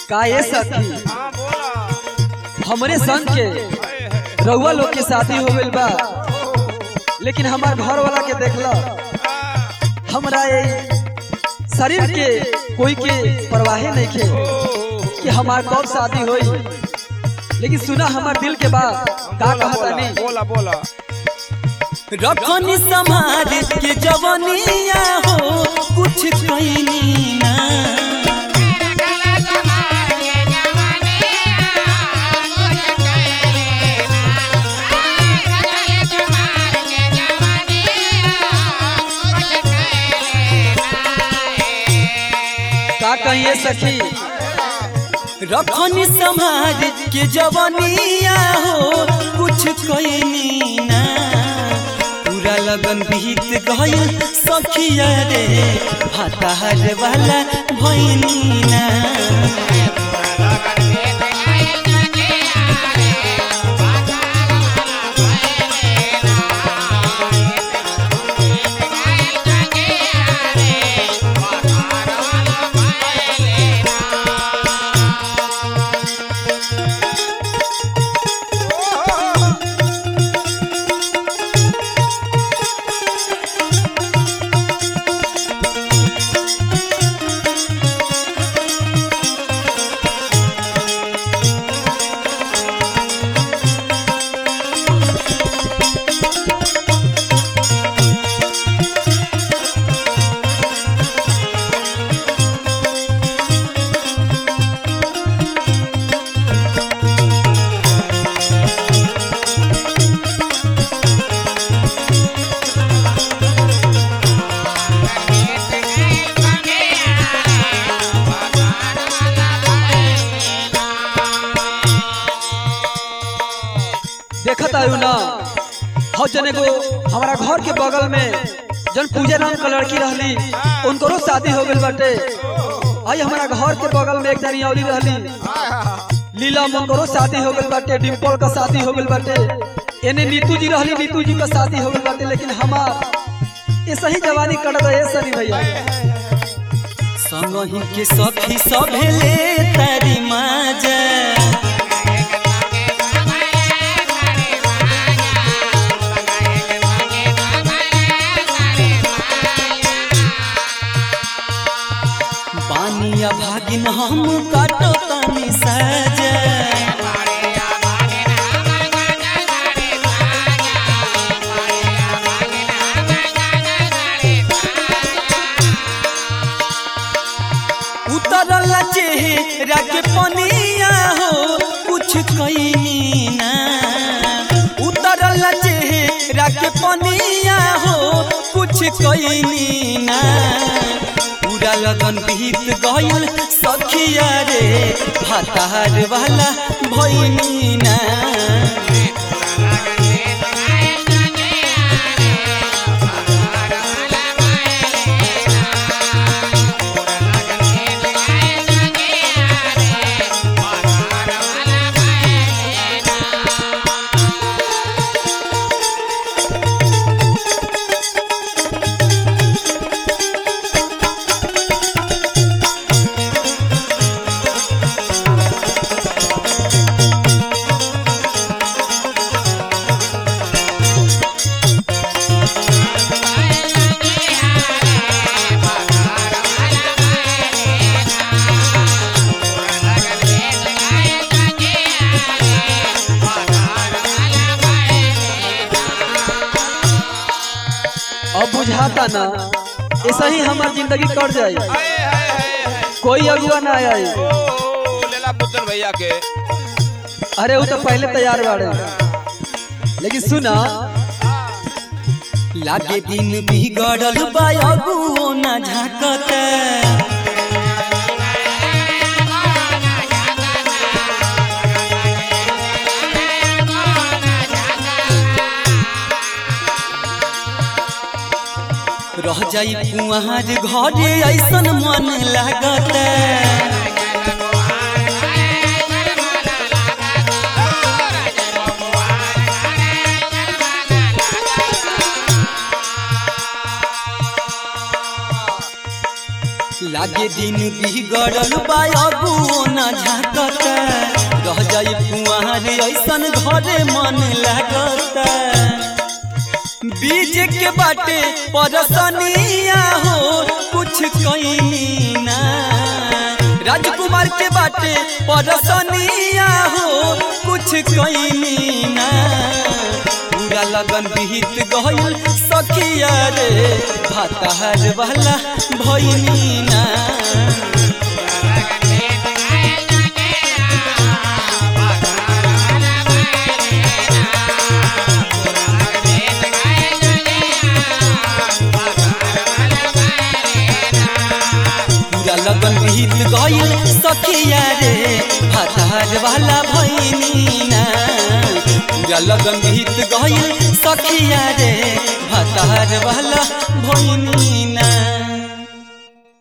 का ये सखी हाँ बोला हमरे संग के हाय, हाय। रउआ लोग के शादी हो गइल बा लेकिन हमार घर वाला के देखला हाँ, हमरा ये शरीर के कोई के परवाहे नहीं खे ओ, कि हमार कब शादी होई लेकिन सुना हमार दिल के बात का बोला कहता बोला नहीं बोला बोला रखनी समाज के जवनिया हो कुछ कैनी ना का कहिए सखी रखनी समाज के जवनिया हो कुछ कैनी ना पूरा लगन बीत गइल सखिया रे भातार वाला भैनी ना देखत आयु ना हो जने को हमारा घर के बगल में जन पूजा नाम का लड़की रहली उनकरो शादी हो गइल बाटे आई हमारा घर के बगल में एक जनी औली रहली लीला उनकरो शादी हो गइल बाटे डिम्पल का शादी हो गइल बाटे एने नीतू जी रहली नीतू जी का शादी हो गइल बाटे लेकिन हमार ये सही जवानी कट रहे सनी भैया संगही के सखी सभेले तारी माजा बानिया भागिन हम काटो तानी साजा उतरल चेहरा के पनिया हो कुछ कैनी ना उतरल चेहरा के पनिया हो कुछ कैनी ना पूरा लगन बीत गइल सखिया रे भातार वाला भैनी ना अब बुझाता ना ऐसा ही हमार जिंदगी कट जाई हाय, हाय, हाय, हाय। कोई अगुआ ना आई ओ, लेला पुत्र भैया के अरे वो तो पहले तैयार बाड़े लेकिन सुना लागे दिन बिगड़ल बा अगुओ ना झाकत रह जाई कुआर घरे ऐसन मन लागत लागे आगे दिन बिगड़ल बा अबुओ न झाकता रह जाई कुआर ऐसन घरे मन लागता बीज के बाटे परसनिया हो कुछ कईनी ना राजकुमार के बाटे परसनिया हो कुछ कईनी ना पूरा लगन बीत गइल सखिया रे भातार वाला भइनी ना पूरा लगन बीत गइल सखिया रे भातार वाला भइनी ना पूरा लगन बीत गइल सखिया रे भातार वाला भइनी ना